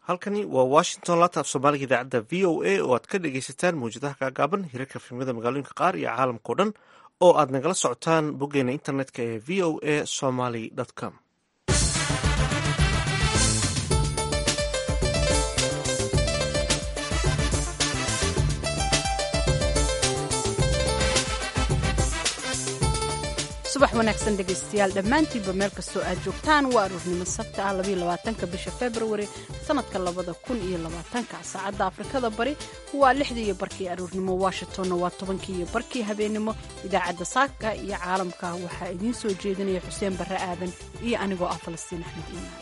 halkani waa washington laanta af soomaaliga idaacadda v o a oo aad ka dhegaysataan mawjadaha gaagaaban hirarka filmada magaalooyinka qaar iyo caalamkao dhan oo aad nagala socotaan boggeena internetka ee v o a somaly com subax wanaagsan dhegaystayaal dhammaantiinba meel kastoo aad joogtaan waa aruurnimo sabta ah labaatanka bisha februari sannadka labada kun iyo labaatanka saacadda afrikada bari waa lixdii iyo barkii aruurnimo washingtonna waa tobankii iyo barkii habeennimo idaacadda saaka iyo caalamka waxaa idiin soo jeedinaya xuseen barre aadan iyo anigoo ah falastiin axmed iimaan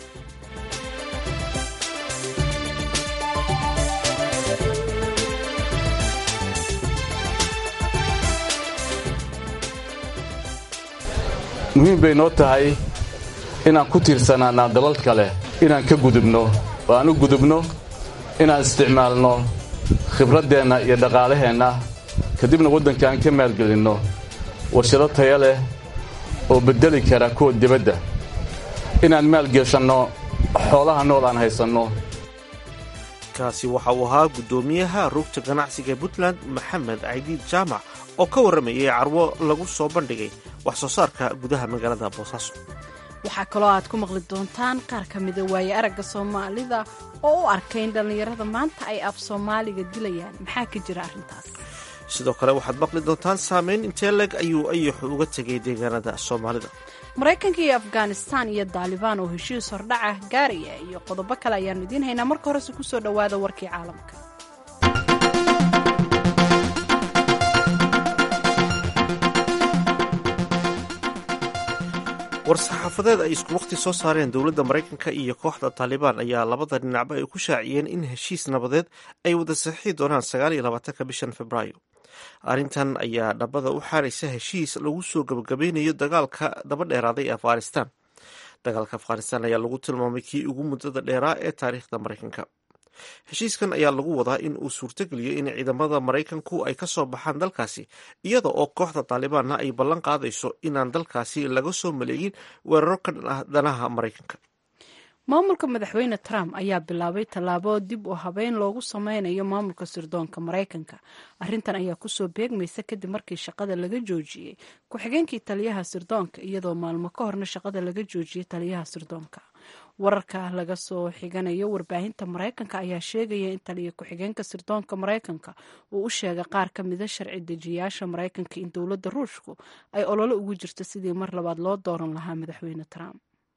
muhiim bay noo tahay inaan ku tiirsanaanaa dalal kale inaan ka gudubno oo aan u gudubno inaan isticmaalno khibraddeenna iyo dhaqaalaheenna kadibna waddanka aan ka maalgelinno warshado taya leh oo beddeli kara kuwa dibadda inaan maalgeshanno xoolaha nool aan haysanno kaasi waxa uu ahaa guddoomiyaha rugta ganacsiga puntland maxamed caydiid jaamac oo ka warramayay carwo lagu soo bandhigay wax soo saarka gudaha magaalada boosaaso waxaa kaloo aad ku maqli doontaan qaar ka mida waaye aragga soomaalida oo u arkay in dhallinyarada maanta ay af soomaaliga dilayaan maxaa ka jira arrintaas sidoo kale waxaad maqli doontaan saameyn intee leg ayuu ayaxu uga tegay deegaanada soomaalida maraykanka iyo afghanistaan iyo daalibaan oo heshiis hordhaca gaaraya iyo qodobo kale ayaannu idiin haynaa marka horese ku soo dhowaada warkii caalamka war-saxaafadeed ay isku wakhti soo saareen dowladda maraykanka iyo kooxda taalibaan ayaa labada dhinacba ay ku shaaciyeen in heshiis nabadeed ay wada saxiixi doonaan sagaal iyo labaatanka bishan februaayo arrintan ayaa dhabada u xaaraysa heshiis lagu soo gabagabeynayo dagaalka daba dheeraaday ee afghanistan dagaalka afghanistan ayaa lagu tilmaamay kii ugu muddada dheeraa ee taariikhda maraykanka heshiiskan ayaa lagu wadaa in uu suurtogeliyo in ciidamada maraykanku ay ka soo baxaan dalkaasi iyada oo kooxda taalibaanna ay ballan qaadayso inaan dalkaasi laga soo maleegin weeraro ka dhan ah danaha maraykanka maamulka madaxweyne trump ayaa bilaabay tallaabo dib u habeyn loogu sameynayo maamulka sirdoonka maraykanka arrintan ayaa kusoo beegmaysa kadib markii shaqada laga joojiyey ku-xigeenkii taliyaha sirdoonka iyadoo maalmo ka horna shaqada laga joojiyey taliyaha sirdoonka wararka laga soo xiganayo warbaahinta maraykanka ayaa sheegaya in taliya ku-xigeenka sirdoonka maraykanka uu u sheegay qaar ka mida sharci dejiyaasha maraykanka in dowladda ruushku ay ololo ugu jirto sidii mar labaad loo dooran lahaa madaxweyne trump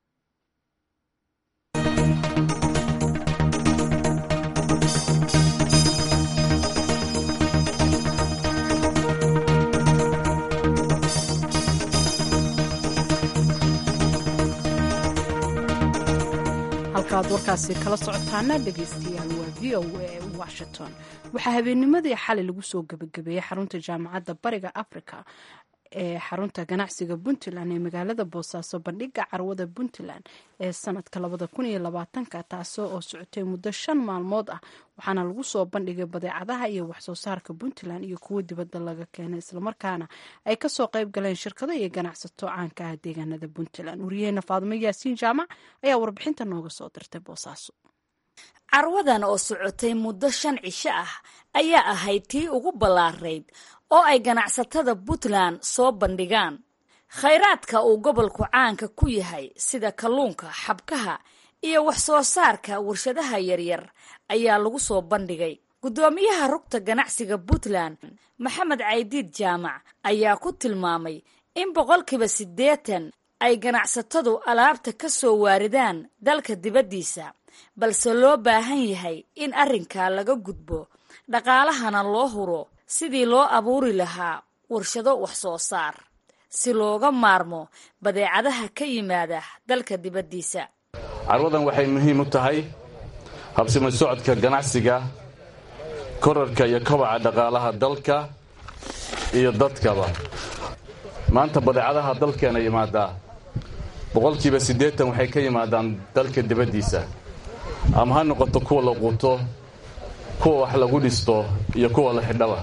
halkaad warkaasi kala socotaana dhegaystayaal waa v o a washington waxaa habeennimadii xalay lagu soo gebagabeeyey xarunta jaamacadda bariga africa ee xarunta ganacsiga puntland ee magaalada boosaaso bandhiga carwada puntland ee sanadka labada kun iyo labaatanka taasoo oo socotay muddo shan maalmood ah waxaana lagu soo bandhigay badeecadaha iyo waxsoo saarka puntland iyo kuwo dibadda laga keenay islamarkaana ay kasoo qayb galeen shirkado iyo ganacsato caanka ah deegaanada puntland wariyaheena faadimo yaasiin jaamac ayaa warbixinta nooga soo dirtay boosaaso carwadan oo socotay muddo shan cisho ah ayaa ahayd tii ugu ballaarayd oo ay ganacsatada puntland soo bandhigaan khayraadka uu gobolku caanka ku yahay sida kalluunka xabkaha iyo wax soo saarka warshadaha yaryar ayaa lagu soo bandhigay guddoomiyaha rugta ganacsiga puntland maxamed caydiid jaamac ayaa ku tilmaamay in boqolkiiba siddeetan ay ganacsatadu alaabta ka soo waaridaan dalka dibaddiisa balse loo baahan yahay in arrinkaa laga gudbo dhaqaalahana loo huro sidii loo abuuri lahaa warshado wax soo saar si looga maarmo badeecadaha ka yimaada dalka dibaddiisa carwadan waxay muhiim u tahay habsimo socodka ganacsiga korarka iyo kobaca dhaqaalaha dalka iyo dadkaba maanta badeecadaha dalkeena yimaadaa boqolkiiba siddeetan waxay ka yimaadaan dalka dibaddiisa ama ha noqoto kuwa la quuto kuwa wax lagu dhisto iyo kuwa la xidhaba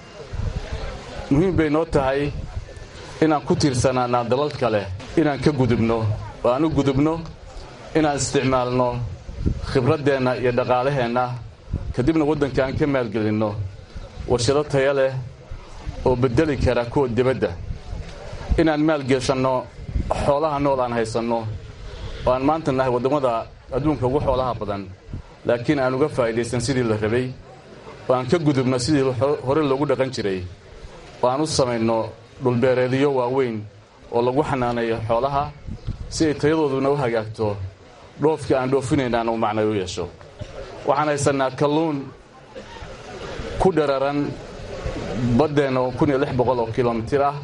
muhiim bay noo tahay inaan ku tiirsanaanaa dalal kale inaan ka gudubno oo aan u gudubno inaan isticmaalno khibraddeenna iyo dhaqaalaheenna kadibna waddanka aan ka maalgelinno warshado taya leh oo beddeli kara kuwa dibadda inaan maalgeshanno xoolaha nool aan haysanno oo aan maanta nahay waddamada adduunka ugu xoolaha badan laakiin aan uga faa'idaysan sidii la rabay oo aan ka gudubno sidii hore loogu dhaqan jiray oo aan u samayno dhulbeereedyo waaweyn oo lagu xanaaneeyo xoolaha si ay tayadooduna u hagaagto dhoofkii aan dhoofinaynaana u macnay u yeesho waxaan haysannaa kalluun ku dhararan baddeenna oo kun iyo lix boqol oo kilomitir ah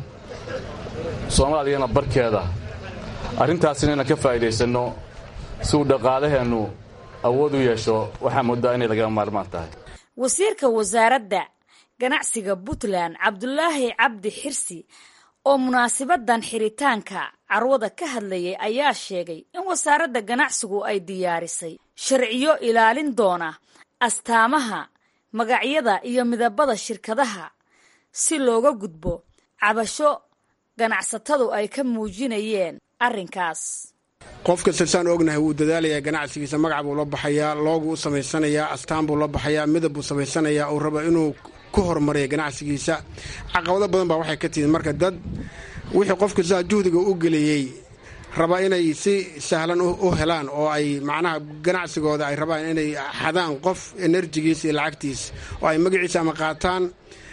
soomaaliyana barkeeda arrintaasina inaan ka faa'idaysanno si uu dhaqaalaheennu awood u yeesho waxaa muddaa inay lagama maarmaan tahay wasiirka wasaaradda ganacsiga puntland cabdulaahi cabdi xirsi oo munaasibadan xiritaanka carwada ka hadlayay ayaa sheegay in wasaaradda ganacsigu ay diyaarisay sharciyo ilaalin doona astaamaha magacyada iyo midabada shirkadaha si looga gudbo cabasho ganacsatadu ay ka muujinayeen arrinkaas qof kasta saan ognahay wuu dadaalayaa ganacsigiisa magac buu la baxayaa loogu u samaysanayaa astaan buu la baxayaa midab buu samaysanayaa uu raba inuu ku horumariya ganacsigiisa caqabado badan baa waxay ka timid marka dad wixii qof kastaa juhdiga u geliyey raba inay si sahlan u helaan oo ay macnaha ganacsigooda ay rabaan inay xadaan qof enerjigiisa iyo lacagtiisa oo ay magaciisa ama qaataan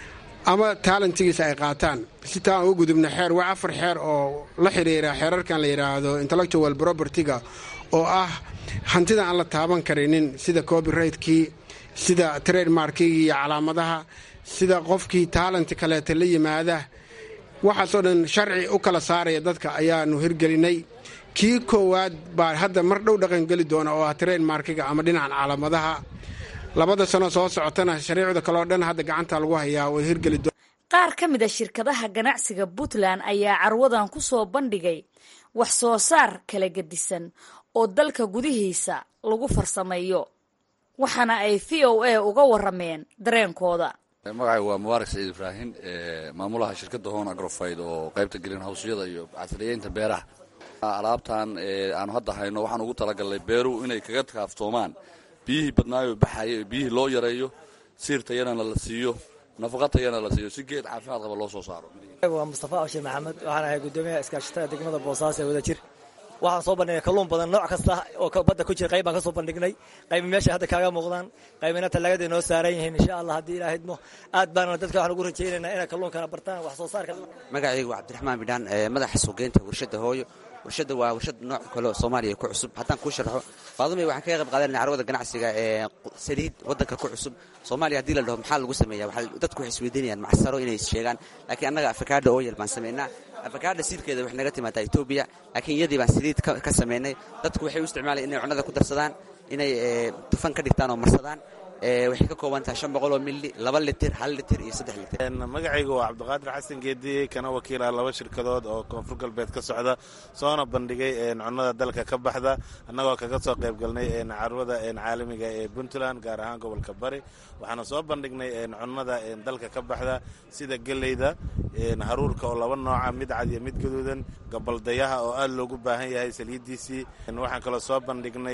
ama taalentigiisa ay qaataan si taan uga gudubna xeer waa afar xeer oo la xidhiira xeerarkan la yidhaahdo intellectual propertyga oo ah hantida aan la taaban karinin sida copyrigtkii sida trademarkigii iyo calaamadaha sida qofkii taalenti kaleeta la yimaada waxaasoo dhan sharci u kala saaraya dadka ayaanu hirgelinay kii koowaad baa hadda mar dhow dhaqangeli doona oo ah trademarkiga ama dhinacan calaamadaha labada sano soo socotana shariicda kaleo dhan hadda gacanta lagu hayaa way hirgeli qaar ka mid a shirkadaha ganacsiga puntland ayaa carwadan ku soo bandhigay wax soo saar kala gedisan oo dalka gudihiisa lagu farsameeyo waxaana ay v o a uga warameen dareenkooda magacayga waa mubaarak saciid ibraahin maamulaha shirkadda hon agrofayd oo qaybta gelin hawsyada iyo casriyeynta beeraha alaabtan aanu hadda hayno waxaan ugu talagalnay beeruhu inay kaga kaaftoomaan biyihii badnaayo baxaya biyihii loo yareeyo siir tayana la siiyo nafaqa tayana la siiyo si geed caafimaad qaba loo soo saaro waa mustafa abshir maxamed waxaan ahay guddoomiyaha iskaashatada degmada boosaaso ee wadajir waxaan soo bandhignay kalluun badan nooc kasta oo badda ku jira qayb baan ka soo bandhignay qaybi meesha hadda kaaga muuqdaan qaybina talaagada noo saaran yihiin insha allah haddii ilaa hidmo aad baana dadka waxaan ugu rajaynaynaa inay kalluunkana bartaan wax soo saarka magacaygu waa cabdiraxmaan bidhaan madaxa suuqgeynta warshadda hooyo warshadda waa warshad nooc kale oo soomaaliya ku cusub haddaan kuu sharaxo faadumay waxaan kaga qayb qaadanaya carwada ganacsiga ee saliid waddanka ku cusub soomaaliya haddii la dhaho maxaa lagu sameeya waxaa dadku waxay isweydiinayaan macsaro inay sheegaan laakiin annaga afakaadha oyal baan samaynaa afakaadha siidkeeda waxay naga timaadaa etoobiya laakiin iyadii baan saliid ka samaynay dadku waxay u isticmaalaya inay cunnada ku darsadaan inay tufan ka dhigtaan oo marsadaan waxay ka kooban tahay shan boqol oo milli laba litir hal litir iyo saddex litir magacaygu waa cabdiqaadir xasan geediye kana wakiila laba shirkadood oo koonfur galbeed ka socda soona bandhigay cunnada dalka ka baxda annagoo kaga soo qayb galnay carwada caalamiga ee puntland gaar ahaan gobolka bari waxaana soo bandhignay cunnada dalka ka baxda sida geleyda haruurka oo laba nooca mid cad iyo mid gaduudan gabaldayaha oo aad loogu baahan yahay saliiddiisii waxaan kaloo soo bandhignay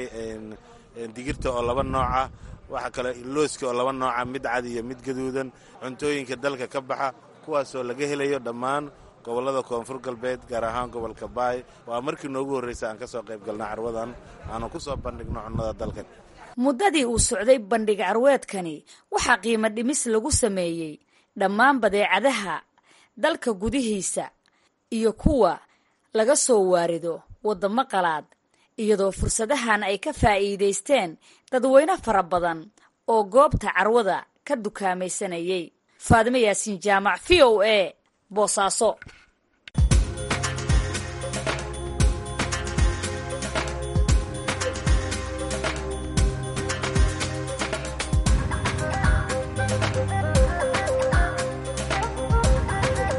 digirta oo laba nooca waxaa kale looska oo laba nooca mid cad iyo mid gaduudan cuntooyinka dalka ka baxa kuwaasoo laga helayo dhammaan gobollada koonfur galbeed gaar ahaan gobolka baay waa markii noogu horreysa aan ka soo qayb galna carwadan aanu ku soo bandhigno cunnada dalka muddadii uu socday bandhig carweedkani waxaa qiimo dhimis lagu sameeyey dhammaan badeecadaha dalka gudihiisa iyo kuwa laga soo waarido waddamo qalaad iyadoo fursadahan ay ka faa'iidaysteen dadweyne fara badan oo goobta carwada ka dukaamaysanayay faadimo yaasiin jaamac v o a boosaaso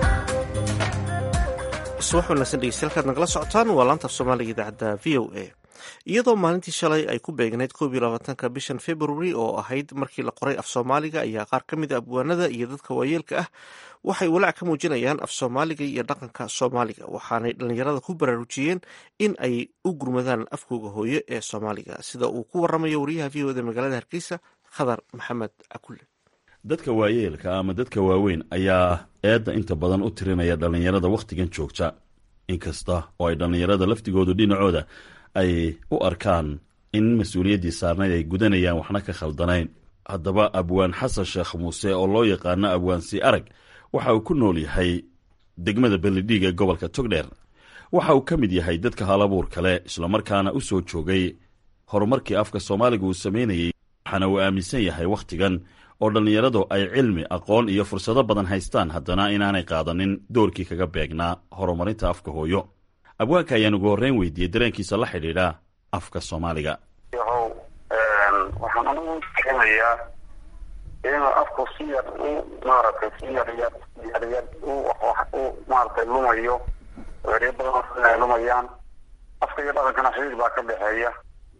subax wanaagsan dhegeystayaal kaad nagala socotaan waa laanta af soomaaliga idaacadda v o a iyadoo maalintii shalay ay ku beegnayd koob iyo labaatanka bishan february oo ahayd markii la qoray af soomaaliga ayaa qaar ka mid a abwaanada iyo dadka waayeelka ah waxay walaac ka muujinayaan af soomaaliga iyo dhaqanka soomaaliga waxaanay dhallinyarada ku baraarujiyeen in ay u gurmadaan afkooga hooyo ee soomaaliga sida uu ku waramayo wariyaha v oda magaalada hargeysa khadar maxamed cakulle dadka waayeelka ama dadka waaweyn ayaa eedda inta badan u tirinaya dhallinyarada wakhtigan joogta inkasta oo ay dhallinyarada laftigoodu dhinacooda ay u arkaan in mas-uuliyaddii saarnayd ay gudanayaan waxna ka khaldanayn haddaba abwaan xasan sheekh muuse oo loo yaqaano abwaan sii arag waxa uu ku nool yahay degmada belidhiig ee gobolka togdheer waxa uu ka mid yahay dadka halabuur kale islamarkaana u soo joogay horumarkii afka soomaaliga uu samaynayey waxaana uu aaminsan yahay wakhtigan oo dhallinyaradu ay cilmi aqoon iyo fursado badan haystaan haddana inaanay qaadanin doorkii kaga beegnaa horumarinta afka hooyo abwaanka ayaan ugu horreyn weydiiyey dareenkiisa la xidhiidha afka soomaaliga yahow waxaan anigu keenayaa inuu afku si yar u maaragtay si yaryar yaryar u u maaragtay lumayo eryo badan ay lumayaan afka iyo dhaqankana xiriir baa ka dhexeeya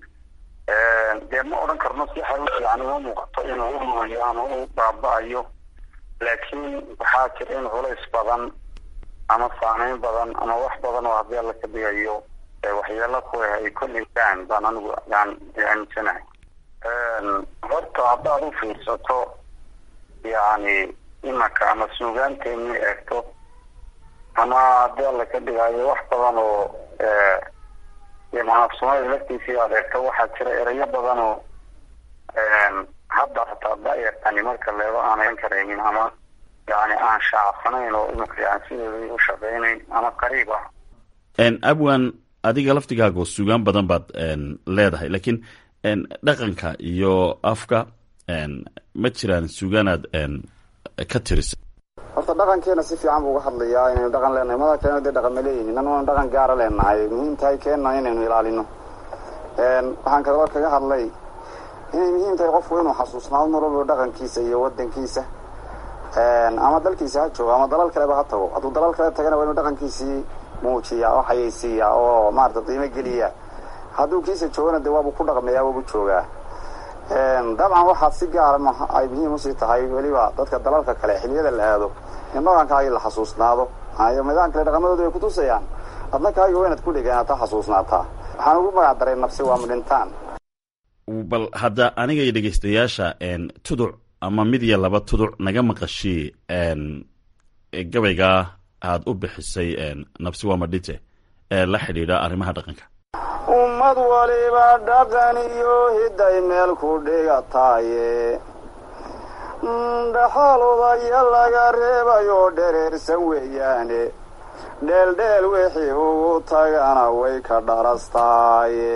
dee ma odhan karno si xaw yani uma muuqato inuu u lumayo ama u baaba-ayo laakiin waxaa jira in culays badan ama saameyn badan ama wax badan oo haddii alla ka dhigayo waxyeelo ku ah ay kolleysaan baan anigu yaan aaminsanahay horta haddaad u fiirsato yani imanka ama suugaanteeni eegto ama haddii alla ka dhigayo wax badan oo maanaf soomaalida laftiisii aad eegto waxaa jira erayo badan oo hadda hataa da-yartani marka leego aanan karaynin ama yani aan shaacsanayn oo iminka yani sideeda u shaqeynayn ama qariib ah abwan adiga laftigaago sugaan badan baad leedahay laakiin dhaqanka iyo afka ma jiraan sugaanaad ka tirisa horta dhaqankeena si fiican buu uga hadlayaa inaynu dhaqan leenahay mada kalena dee dhaqan ma leeyihin inanuna dhaqan gaara leenahay muhiim tahay keenna inaynu ilaalino waxaan kaloo kaga hadlay inay muhiim tahay qofku inuu xasuusnaado mar walba dhaqankiisa iyo wadankiisa ama dalkiisa ha joogo ama dalal kaleba ha tago hadduu dalal kale tagana waa inuu dhaqankiisii muujiya oo xayeysiiya oo maarata qiimo geliya hadduu kiisa joogana dee waabuu ku dhaqmayaa waabu joogaa dabcan waxaad si gaara ay muhiim usii tahay weliba dadka dalalka kale xiliyada la aado in dhaqankaagii la xasuusnaado maayo midaan kale dhaqamadooda way kutusayaan adna kaaga waa inaad ku dheganaata xasuusnaataa waxaan ugu magac daray nafsi waa midhintaan bal hadda aniga iyo dhegeystayaasha tuduc ama mid iyo laba tuduc naga maqashii gabaygaa aad u bixisay nafsi waa madhinte ee la xidhiidha arrimaha dhaqanka ummad waliba dhaqan iyo hidday meel ku dhigataaye dhaxal udaya laga reebayoo dhereersan weeyaane dheeldheel wixii ugu tagana way ka dharastaaye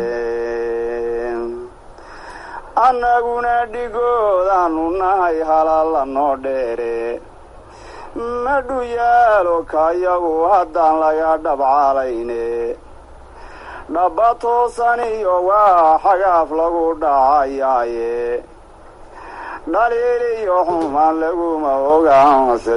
annaguna dhigoodaanu nahay halaalla noo dheere madhu yaalo kayagu haddaan laga dhabcalayne dhaba toosan iyo waa xagaaf lagu dhacayaaye dhaliil iyo xumaan laguma ogaanse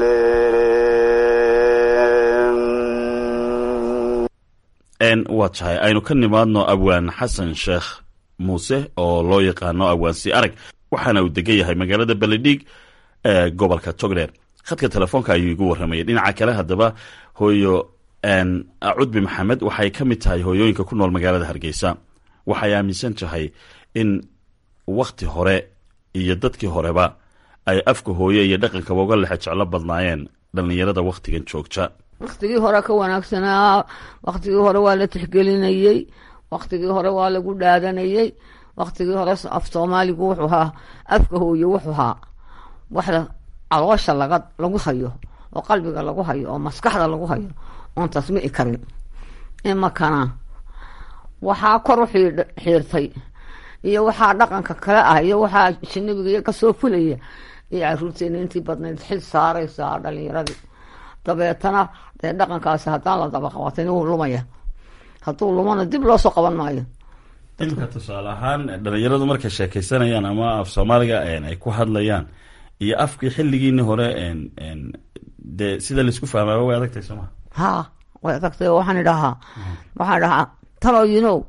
leleele waa tahay aynu ka nimaadno abwaan xasan sheekh muuse oo loo yaqaano abwaan si arag waxaana uu degan yahay magaalada beledhiig ee gobolka togdheer khadka telefoonka ayuu igu warramayay dhinaca kale haddaba hooyo cudbi maxamed waxay ka mid tahay hooyooyinka ku nool magaalada hargeysa waxay aaminsan tahay in wakhti hore iyo dadkii horeba ay afka hooye iyo dhaqankaba uga lexe jeclo badnaayeen dhallinyarada wakhtigan joogta wakhtigii hore ka wanaagsanaa wakhtigii hore waa la tixgelinayey wakhtigii hore waa lagu dhaadanayey wakhtigii hore af soomaaligu wuxuu ahaa afka hooye wuxuu ahaa waxda caloosha laga lagu hayo oo qalbiga lagu hayo oo maskaxda lagu hayo oon tasmici karin imakana waxaa kor u xiirtay iyo waxaa dhaqanka kale ah iyo waxaa jinabiga kasoo fulaya iyo caruurteena intii badnayd xil saaraysaa dhalinyaradii dabeetana dee dhaqankaasi haddaan la daba qabatin wuu lumaya hadduu lumana dib loosoo qaban maayo imika tusaale ahaan dhalinyaradu markay sheekaysanayaan ama af soomaaliga ay ku hadlayaan iyo afkii xilligiini hore dee sida laisku fahmaaba way adagtahay sooma ha way adagtay waxaan idhahaa waxaan dhahaa talo you know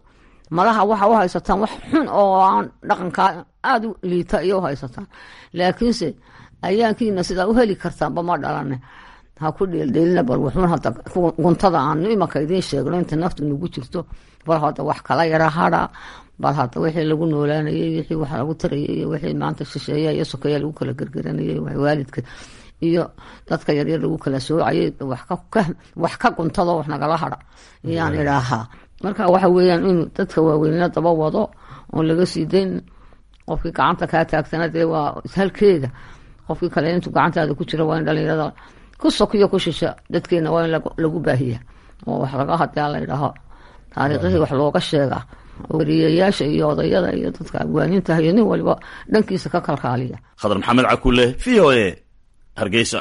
malaha waxa u haysataan wax xun oo aan dhaqankaa aada u liita iyo u haysataan laakiinse ayaankiina sidaa u heli kartaanba ma dhalane ha ku dheeldheelina bal wuxuun hadda guntada aanu imanka idiin sheegno inta naftu nagu jirto bal hadda wax kala yara hadha bal hadda wixii lagu noolaanayay wixii wax lagu tarayay iyo wixii maanta shisheeya iyo sokeeya lagu kala gergeranayay waalidka iyo dadka yaryar lagu kala soocayay wax ka guntado wax nagala hadha ayaan idhaahaa marka waxa weeyaan inuu dadka waaweynina daba wado oon laga sii dayn qofkii gacanta kaa taagtana dee waa halkeeda qofkii kale intuu gacantaada ku jira waa in dhalinyarada ku sokiyo ku shisha dadkeena waa in lagu baahiya oo wax laga hadaa la idhaaho taariikhihii wax looga sheegaa wariyayaasha iyo odayada iyo dadka abwaaninta iyo nin waliba dhankiisa ka kalkaaliya khadar maxamed cakule v o a hargeysa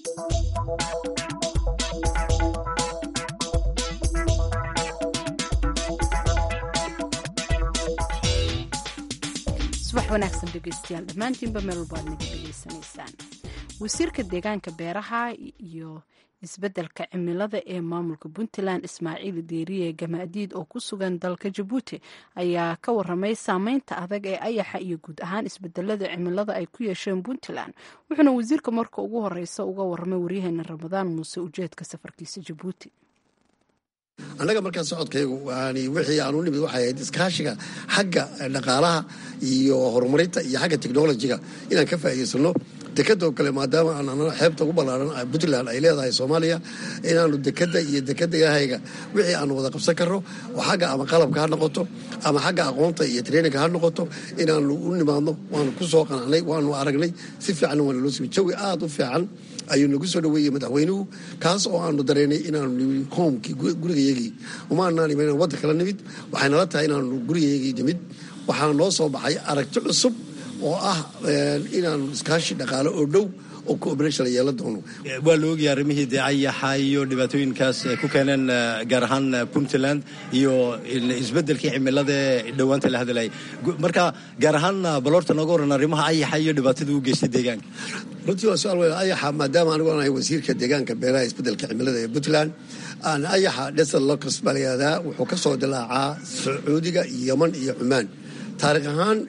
subax wanaagsan dhegeystayaal dhammaantiinba meel walba aad naga dhegeysanaysaan wasiirka deegaanka beeraha iyo isbeddelka cimilada ee maamulka puntland ismaaciil deeriye gamaadiid oo ku sugan dalka jabuuti ayaa ka waramay saameynta adag ee ayaxa iyo guud ahaan isbedelada cimilada ay ku yeesheen puntland wuxuuna wasiirka marka ugu horeysa uga waramay waryaheena ramadaan muuse ujeedka safarkiisa jabuuti annaga markaa socodkaygu yani wixii aan u nimid waxay ahayd iskaashiga xagga dhaqaalaha iyo horumarinta iyo xagga technolojiga inaan ka faa'iidaysano dekadoo kale maadaama aan xeebta ugu ballaaran puntland ay leedahay soomaaliya inaanu dekada iyo dekadahayga wixii aanu wada qabsan karno oo xagga ama qalabka ha noqoto ama xagga aqoonta iyo traininga ha noqoto inaanu u nimaadno waanu ku soo qanacnay waanu aragnay si fiicanna waana loo simi jawi aada u fiican ayuu nagu soo dhaweeyey madaxweynuhu kaas oo aanu dareynay inaanu nimid hoomkii gurigayagii umaanaan iman wadda kala nimid waxay nala tahay inaanu gurigayagii nimid waxaa noo soo baxay aragti cusub oo ah inaanu iskaashi dhaqaale oo dhow oo cooperation la yeelan doono waa la ogyahay arrimihii dee ayaxa iyo dhibaatooyinkaas ay ku keeneen gaar ahaan puntland iyo isbeddelkii cimilada ee dhowaanta la hadlayay marka gaar ahaan baloorta nooga waran arrimaha ayaxa iyo dhibaatada u geystay deegaanka runtii waa su-aal weyn ayaxa maadaama anigu aan ahay wasiirka deegaanka beeraha isbeddelka cimilada ee puntland aan ayaxa desert locust baa la yihahdaa wuxuu ka soo dilaacaa sacuudiga yeman iyo cumaan taariikh ahaan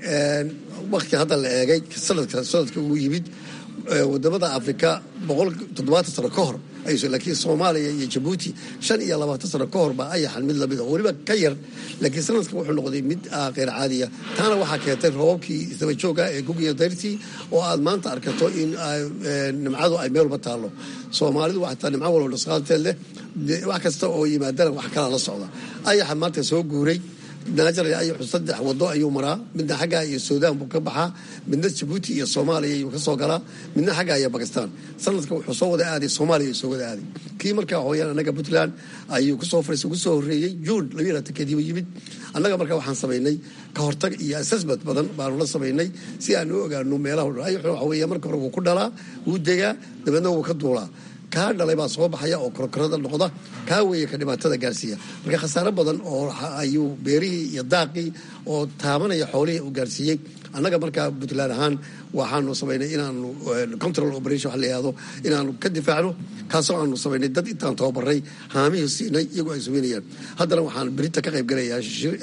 wakti hadda la eegay sanadka sanadka uu yimid wadamada afrika boqol toddobaatan sano ka hor laakiin soomaaliya iyo jabuuti shan iyo labaatan sano ka hor baa ayaxan mid lamid oo weliba ka yar laakiin sanadka wuxuu noqday mid kheyr caadiya taana waxaa keentay roobabkii isdaba jooga ee gugiya dayrtii oo aad maanta arkato in nimcadu ay meel walba taallo soomaalidu waxataa nimco walba dhusqaalteed leh wax kasta oo yimaadana wax kalaa la socda ayaxa maanta soo guuray naajaray ayaxu saddex wado ayuu maraa midna xaggaa iyo suudaan buu ka baxaa midna jabuuti iyo soomaaliya ayuu ka soo galaa midna xaggaa iyo bakistaan sanadka wuxuu soo wada aaday soomaaliya soo wada aaday kii markaa hooyaan annaga puntland ayuu kusoo fariis ugu soo horreeyey juun labiyo labaatankeediiba yimid annaga markaa waxaan samaynay ka hortag iyo assessment badan baanu la samaynay si aan u ogaano meelaha dhan ayaxu waxa weeye marka hore wuu ku dhalaa wuu degaa dabeedna wuu ka duulaa kaa dhalay baa soo baxaya oo korokorada noqda kaa weeye ka dhibaatada gaarsiiya marka khasaare badan oo ayuu beerihii iyo daaqii oo taabanaya xoolihii uu gaarsiiyey annaga markaa puntland ahaan waxaanu samaynay inaanu control operation waxa la yihahdo inaanu ka difaacno kaasoo aanu samaynay dad intaan tababaray haamihii siinay iyagoo ay sugeynayaan haddana waxaan berinta ka qayb galayaa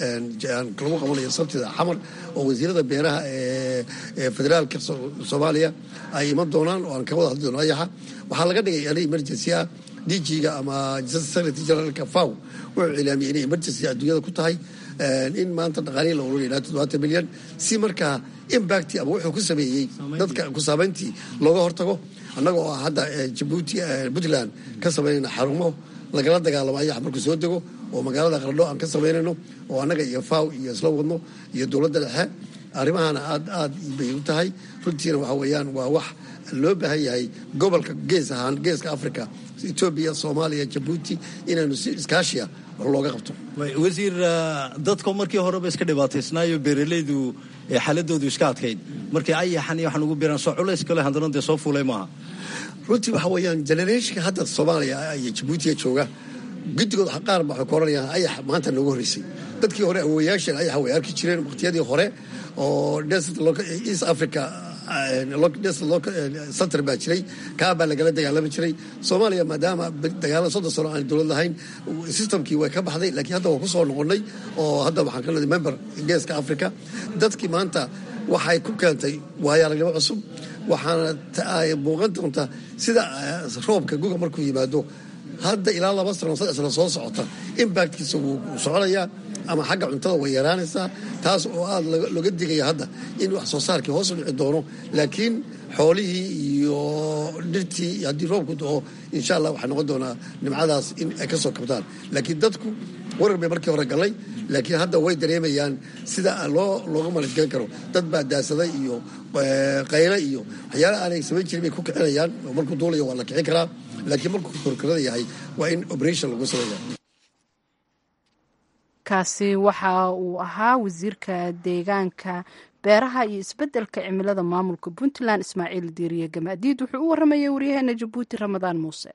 lagu qabanayo sabtida xamar oo wasiirada beeraha ee federaalka soomaaliya ay iman doonaan oo aan ka wada hadli doono ayaxa waxaa laga dhigay ana emergency ah dg-ga ama secretary generalka faw wuxuu cilaamiyey inay emergency adduunyada ku tahay in maanta dhaqaalihii la ururiya ilaa toddobaatan milyan si markaa imbacti ama wuxuu ku sameeyey dadka ku saameyntii looga hortago annaga oo hadda jabuuti puntland ka samaynayna xarumo lagala dagaalamo ayax markuu soo dego oo magaalada qardho aan ka samaynayno oo annaga iyo faw iyo isla wadno iyo dowladda dhexe arrimahana aad aad bay u tahay runtiina waxa weeyaan waa wax loo baahan yahay gobolka gees ahaan geeska africa etoobiya soomaaliya jabuuti inaynu si iskaashiya wax looga qabto wasiir dadka markii horeba iska dhibaataysnaayo beeralaydu xaaladoodu iska adkayd markii ayaxan iyo waxaan ugu biiraan soo culays kale haddana dee soo fuulay maaha runtii waxa weeyaan generationka hadda soomaaliya iyo jabuutiya jooga guddigood qaar ba waxay ku oranayaan ayax maanta noogu horreysay dadkii hore awooyaasheen ayaxa way arki jireen waqtiyadii hore oo desert east africa center baa jiray kaa baa lagala dagaalami jiray soomaaliya maadaama dagaala soddon sano aan dowlad lahayn systemkii way ka baxday laakiin hadda waa ku soo noqonnay oo hadda waxaan ka leeday member geeska africa dadkii maanta waxay ku keentay waayo aragnimo cusub waxaana ay muuqan doontaa sida roobka guga markuu yimaado hadda ilaa laba sano saddex sano soo socota impactkiisa wuu soconayaa ama xagga cuntada way yaraanaysaa taas oo aada looga digaya hadda in wax soo saarkii hoos u dhici doono laakiin xoolihii iyo dhirtii haddii roobku doo insha allah waxaa noqon doonaa nimcadaas in ay ka soo kabtaan laakiin dadku warar bay markii hore galay laakiin hadda way dareemayaan sida loo looga malashgelin karo dad baa daasaday iyo qayle iyo waxyaala aanay samayn jirin bay ku kicinayaan oo markuu duulayo waa la kicin karaa laakiin markuu korkorada yahay waa in operation lagu sameeya kaasi waxa uu ahaa wasiirka deegaanka beeraha iyo isbeddelka cimilada maamulka puntland ismaaciil diiriye gamaadiid wuxuu u waramayay waryaheena jabuuti ramadaan muuse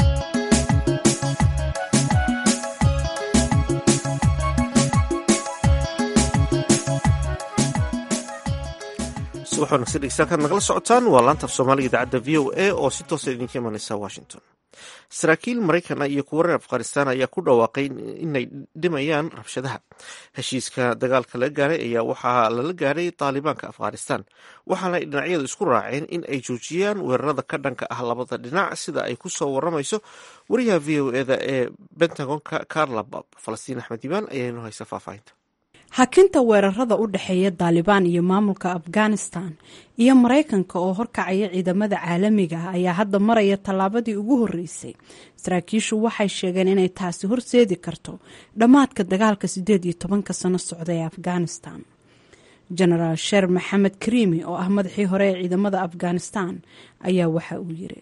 subax wanaagsan dhegeystayaal nagala socotaan waa laanta af soomaaliga idaacadda v o a oo si toosa idinka imanaysa washington saraakiil maraykan iyo kuwa reer afghanistan ayaa ku dhawaaqay inay dhimayaan rabshadaha heshiiska dagaalka laga gaaray ayaa waxaa lala gaaray taalibaanka afghanistan waxaana ay dhinacyadu isku raaceen in ay joojiyaan weerarada ka dhanka ah labada dhinac sida ay kusoo waramayso wariyaha v o eda ee bentagonka carlabab falastiin axmed imaan ayaa inoo haysa faahfaahinta hakinta weerarada u dhexeeya daalibaan iyo maamulka afghanistan iyo maraykanka oo horkacaya ciidamada caalamiga ah ayaa hadda maraya tallaabadii ugu horreysay saraakiishu waxay sheegeen inay taasi horseedi karto dhammaadka dagaalka siddeed iyo tobanka sano socda ee afghanistan genaraal sher maxamed kariimi oo ah madaxii hore ee ciidamada afghanistan ayaa waxa uu yiri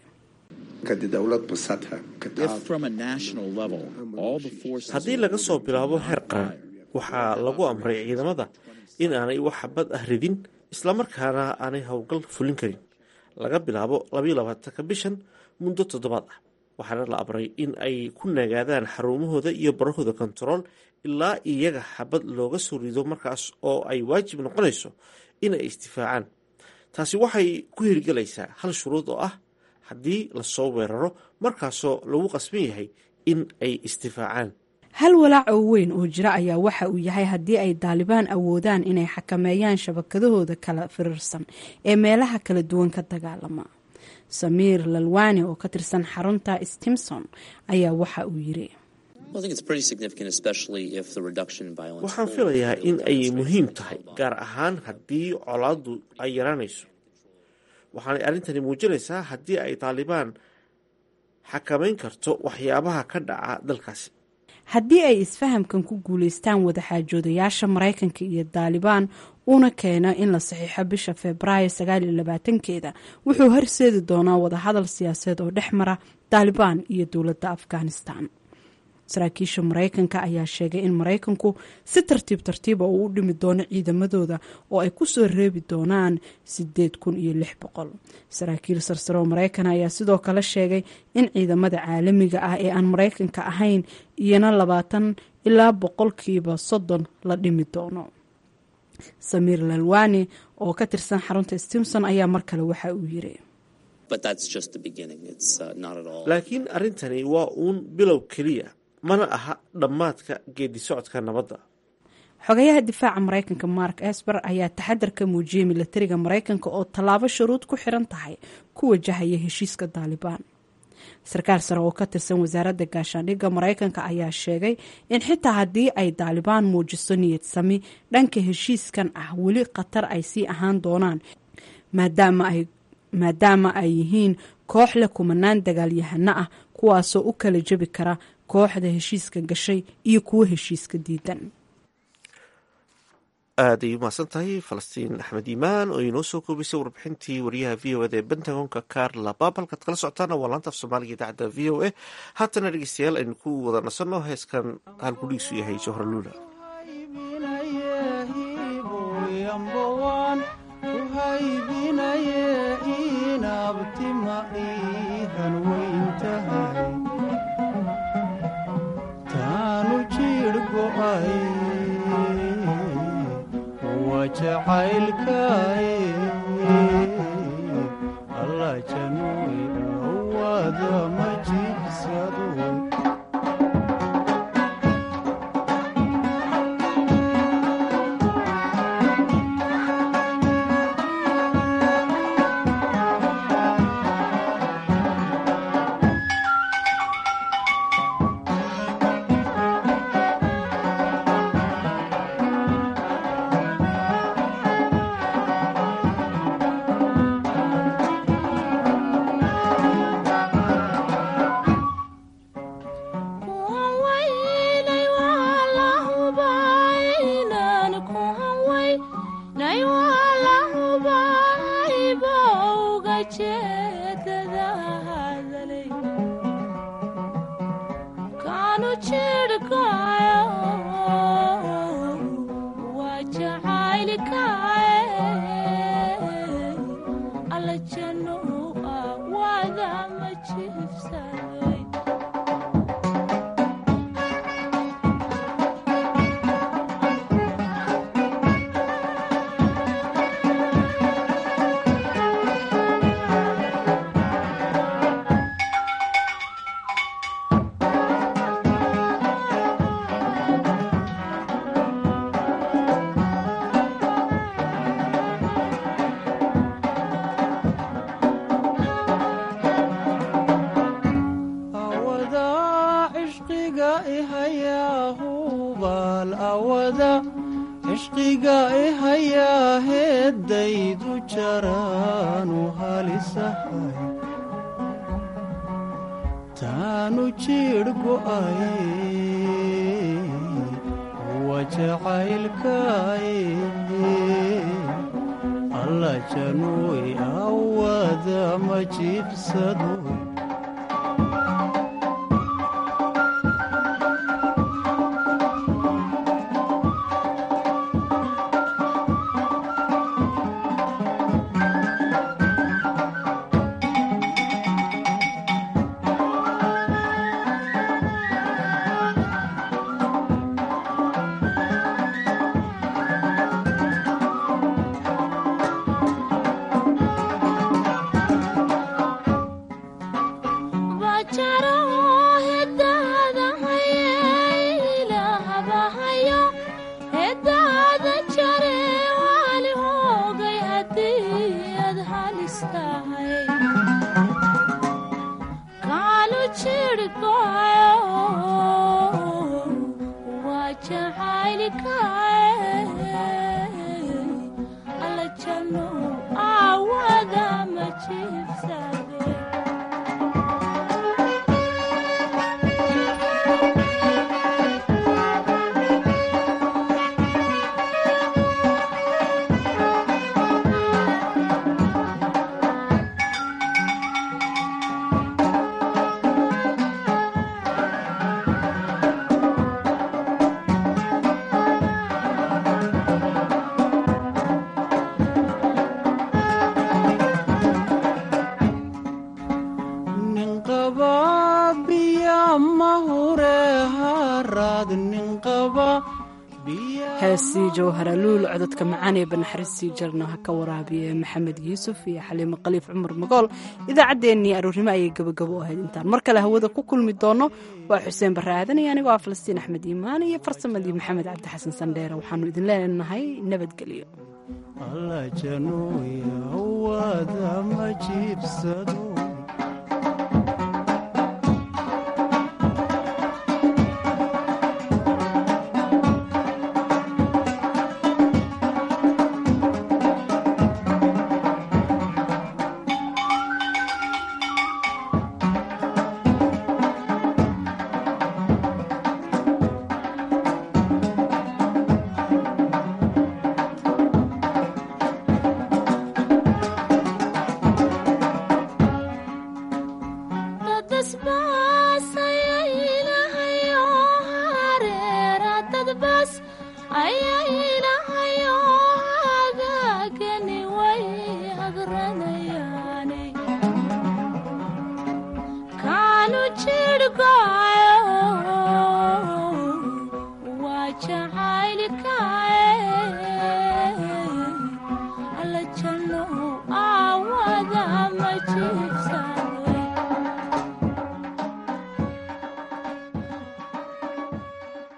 haddii laga soo bilaabo heer qaran waxaa lagu amray ciidamada in aanay wax xabad ah ridin islamarkaana aanay howlgal fulin karin laga bilaabo labaiyo labaatanka bishan muddo toddobaad ah waxaana la amray in ay ku nagaadaan xarumahooda iyo barahooda kontarool ilaa iyaga xabad looga soo rido markaas oo ay waajib noqonayso inay isdifaacaan taasi waxay ku hirgelaysaa hal shuruud oo ah haddii lasoo weeraro markaasoo lagu qasban yahay in ay isdifaacaan hal walaac oo weyn oo jira ayaa waxa uu yahay haddii ay daalibaan awoodaan inay xakameeyaan shabakadahooda kala firirsan ee meelaha kala duwan ka dagaalama samiir lalwani oo ka tirsan xarunta stimson ayaa waxa uu yiri waxaan filayaa in ay muhiim tahay gaar ahaan haddii colaaddu ay yaraanayso waxaanay arrintani muujinaysaa haddii ay daalibaan xakameyn karto waxyaabaha ka dhaca dalkaasi haddii ay isfahamkan ku guulaystaan wadaxaajoodayaasha maraykanka iyo daalibaan uuna keeno in la saxiixo bisha febraayo sagaaliyo labaatankeeda wuxuu horseedi doonaa wadahadal siyaasadeed oo dhex mara daalibaan iyo dowladda afghanistan saraakiisha maraykanka ayaa sheegay in maraykanku si tartiib tartiiba uu u dhimi doono ciidamadooda oo ay kusoo reebi doonaan sideed kun iyo lix boqol saraakiil sarsare oo maraykan ayaa sidoo kale sheegay in ciidamada caalamiga ah ee aan maraykanka ahayn iyana labaatan ilaa boqolkiiba soddon la dhimi doono samiir lalwani oo ka tirsan xarunta stimson ayaa mar kale waxa uu yiri laakiin arrintani waa uun bilow keliya mana aha dhammaadka geedi socodka nabadda xogayaha difaaca maraykanka mark esber ayaa taxadar ka muujiyey milatariga maraykanka oo tallaabo shuruud ku xiran tahay ku wajahaya heshiiska daalibaan sarkaal sare oo ka tirsan wasaaradda gaashaandhigga maraykanka ayaa sheegay in xitaa haddii ay daalibaan muujiso niyad sami dhanka heshiiskan ah weli khatar ay sii ahaan doonaan maadaama ay yihiin koox leh kumanaan dagaalyahano ah kuwaasoo u kala jebi kara kooxda heshiiska gashay iyo kuwo heshiiska diidan aad ay umahadsan tahay falastiin axmed iimaan oo inoo soo koobisay warbixintii wariyaha v o eda ee bentagonka carla bab halkaad kala socotaana waa laanta af soomaaliga idaacadda v o a haatana dhegeystayaal aynu ku wada nasanno heeskan halkudhigiisu yahay johra luula jacaylkaye janooy awada ma jiibsadoy cishqiga ihayaa heeddaydu jaraanu halisahay taanu jiidh go'ay wa jacaylkay alla januuy awada ma jiibsado heesii jawharaluul cododka macaan ee banaxariistii jarno ha ka waraabiye maxamed yuusuf iyo xaliimo khaliif cumar magool idaacaddeenii aroornimo ayay gabagabo u ahayd intaan mar kale hawada ku kulmi doono waa xuseen barre aadan iyo anigoo ah falastiin axmed iimaan iyo farsamadii maxamed cabdi xasan sandheere waxaanu idin leenahay nabadgelyo alla januuy awada ma jiibsado